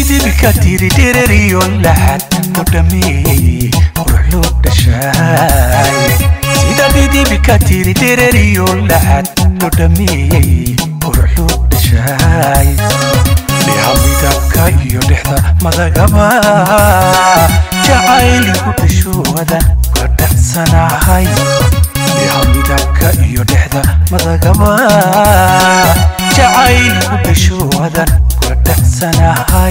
dhidibka tiri dhereriyo laxad ku dhameeyey qurux loo dhashaay sida dhidibka tiri dhereriyo laxad ku dhameeyey qurux loo dhashaay dhiha midabka iyo dhexda madagaba jacayligu dhashoodan ka dhacsanahay dhiha midabka iyo dhexda madagaba jacayligu dhashoodan ka dhacsanahay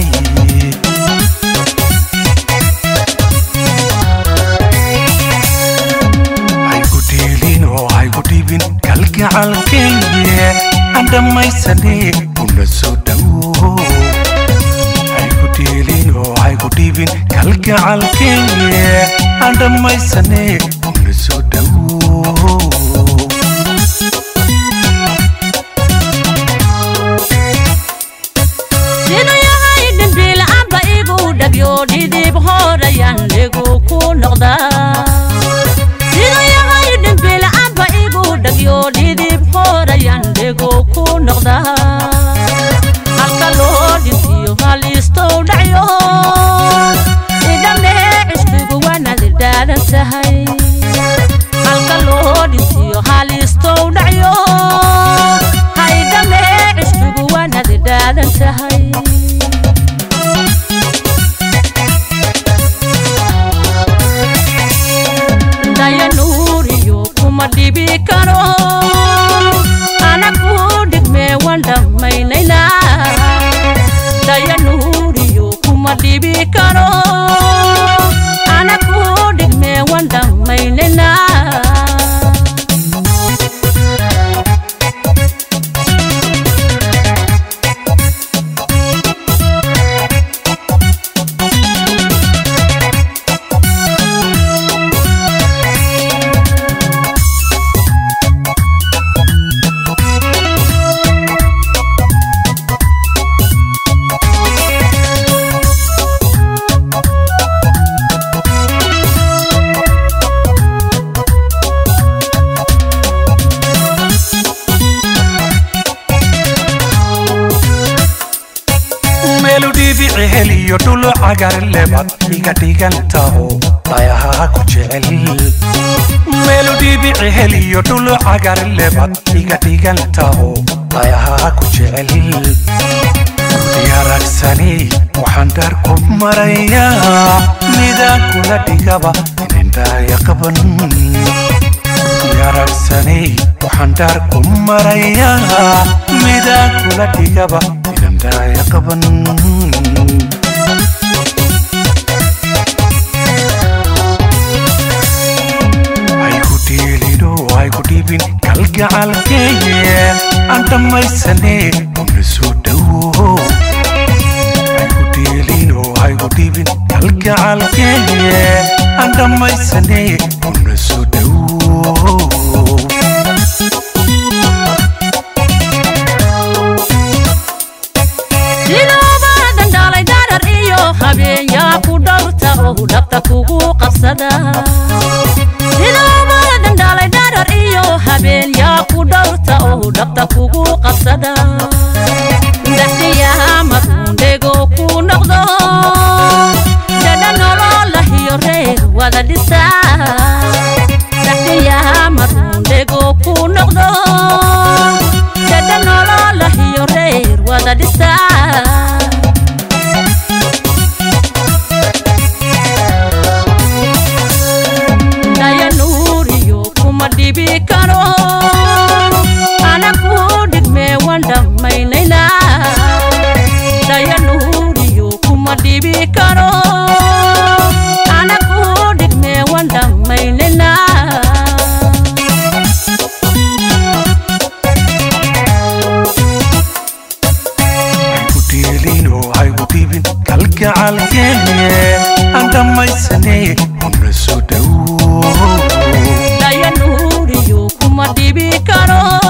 haygu dhiilin oo haygu dhibin kalgacalkayge aan dhammaysanee una soo dhawo haygu dhiilin oo haygu dhibin kalgacalkayge aan dhammaysanee una soo dhawo siduu yahay dhimbiila'aanba igu dhagyo dhidib horayaan dhigu ku noqdaa siduu yahay dhimbiila'aanba igu dhagyo dhidib horayaan dhigu ku noqdaa halka loo dhintiyo haliistow dhacyo idhamne cishqigu waanadi dhaadan tahay halka loo dhintiyo haliistow dhacyo haydhamne cishqigu waanadi dhaadan tahay daya nuuriyo kuma dhibi karo ana ku dhigmee waan dhammaynayna daya nuuriyo kuma dhibi karo ana ku dhigmee waan dhammaynayna meelu dhibici heliyo dhulo cagar lebad iga dhigantaho dhayaha ku jecel meelu dhibici heliyo dhulo cagar lebad iga dhigantaho dhayaha ku jecel diyaragsani waxaan dhaar ku marayaa midaan kula dhigaba inindhaaya qaban diyaragsani waxaan dhaar ku marayaa midaan kula dhigaba inindhaaya qaban haygu dhiilino haygu dhibin kalgacalkeeye aan dhammaysanee una soo dhawo haygu dhiilino haygu dhibin kalgacalkeeye aan dhammaysanee una soo dhawo siduuba dandhalay darar iyo habeen yaa ku dhowrta oo dhabta kugu qabsada siduuba dandhalay darar iyo habeen yaa ku dhowrta oo dhabta kugu qabsada daxdiyaha madundhego ku noqdo dhadha nololahiyo reer wada dhisa daxdiyaha madundhego ku noqdo dhadha nololahiyo reer wada dhisa daya nuuriyo kuma dhibi karo ana ku dhigmee waan dhammaynayna daya nuuriyo kuma dhibi karo ana ku dhigmee waan dhammaynayna haygu dhiilin oo haygu dhibin kalgacalkeeye aan dhammaysanee una soo dhawo daya nuuriyo kuma dhibi karo